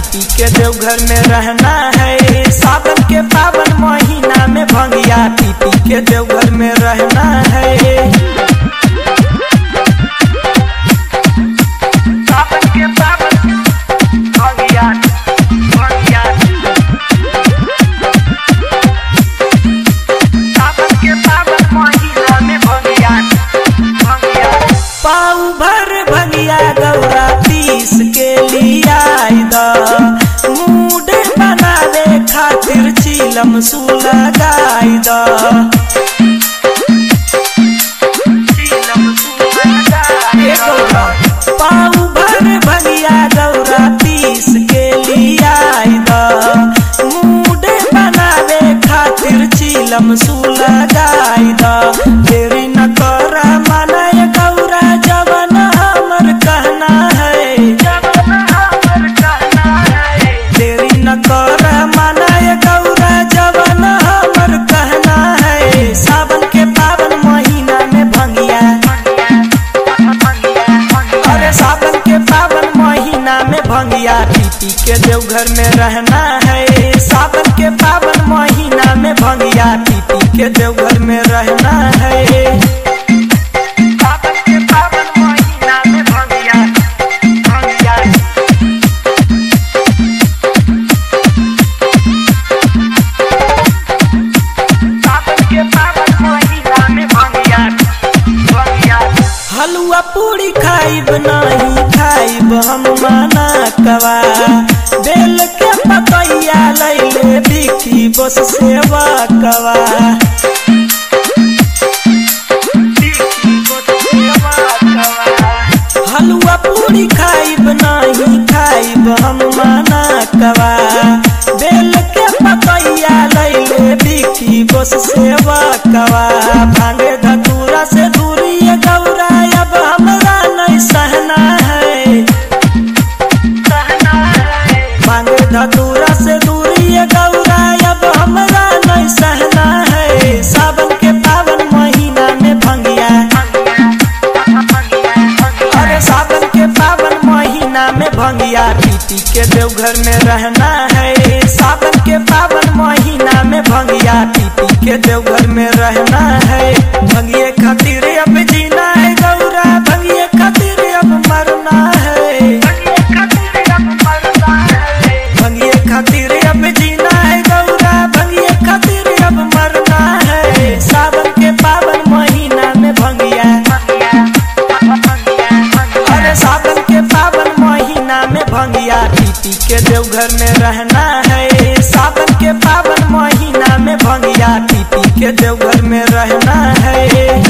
पी के देवघर में रहना है सावन के पावन महीना में भंगिया पी पी के देवघर में रहना है सावन के पावन भंगिया भंगिया सावन के पावन महीना में भंगिया भंगिया पाऊ भर भंगिया गौरा पीस के लिया मूड बनावे खातिर चीलम सुला गाय द पाऊ भर भंगिया गौरा पीस के लिया मूड बनावे खातिर चीलम सुला गाय द तेरी न कर मनय गौरा जवन हमर कहना है जवन हमर कहना है तेरी न कर मनय गौरा जवन हमर कहना है सावन के पावन महीना में भंगिया अरे सावन के पावन महीना में भंगिया पी पी के देवघर में रहना है सावन के पावन महीना में भंगिया पी पी के देवघर में रहना है सावन के पावन महीना में भंगिया भंगिया सावन के पावन महीना में भंगिया भंगिया हलुआ पूरी खाइब नहीं खाइब हम माना कवा बेल के पकैया लैले बिकी बस सेवा कवा हलुआ पूरी खाइब नहीं खाइब हम माना कवा बेल के पकैया लैले बिकी बस सेवा कवा भांगे धतूरा से दूरी ये गौरा अब हमरा नहीं सहना है भांगे धतूरा से दूरी ये गौरा अब हमरा नहीं सहना है सावन के पावन महीना में भंगिया अरे सावन के पावन महीना में भंगिया पी पी के देवघर में रहना है सावन के पावन महीना में भंगिया पी पी के देवघर में रहना है भंगिए खातिर अब जीना है गौरा भंगिए खातिर अब मरना है भंगिए खातिर अब जीना है गौरा भंगिए खातिर अब मरना है सावन के पावन महीना में भंगिया अरे सावन के पावन महीना में भंगिया पी पी के देवघर में रहना है सावन के पावन महीना में भंगिया पी पी के देवघर में रहना है